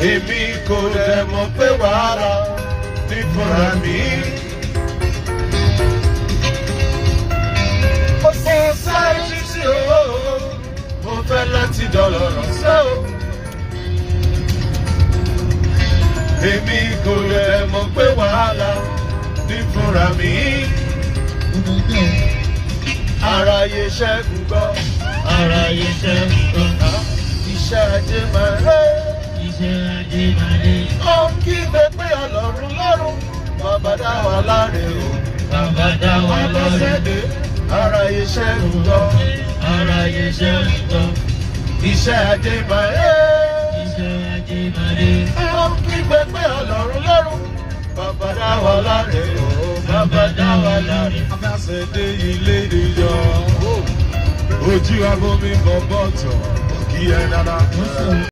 èmi kò dẹ̀ mọ̀ pé wàhálà ní fúnra mi. mo sì sáré títí o mo fẹ́ láti dọ̀lọ́rọ̀ sẹ́ o. èmi kò dẹ̀ mọ̀ pé wàhálà ní fúnra mi. Aráyé ṣẹ́gun gbọ́, Aráyé ṣẹ́gun gbọ́, iṣẹ́ ajé máa rẹ́. iṣẹ́ ajé máa dé. Ó ń kígbe pé ọlọ́run lọ́rùn, bàbá dá wa láre o. Bàbá dá wa lọ́rẹ̀. Abọ́sẹ̀dé, aráyé ṣẹ́gun gbọ́, Aráyé ṣẹ́gun gbọ́, iṣẹ́ ajé máa rẹ́. iṣẹ́ ajé máa dé. Ó ń kígbe pé ọlọ́run lọ́rùn, bàbá dá wa láre o. Bàbá dá wa láre. Abọ́sẹ̀dé ilé ìyọ, ojú abomi bọ̀ bọ̀tọ̀, kí ẹ dára.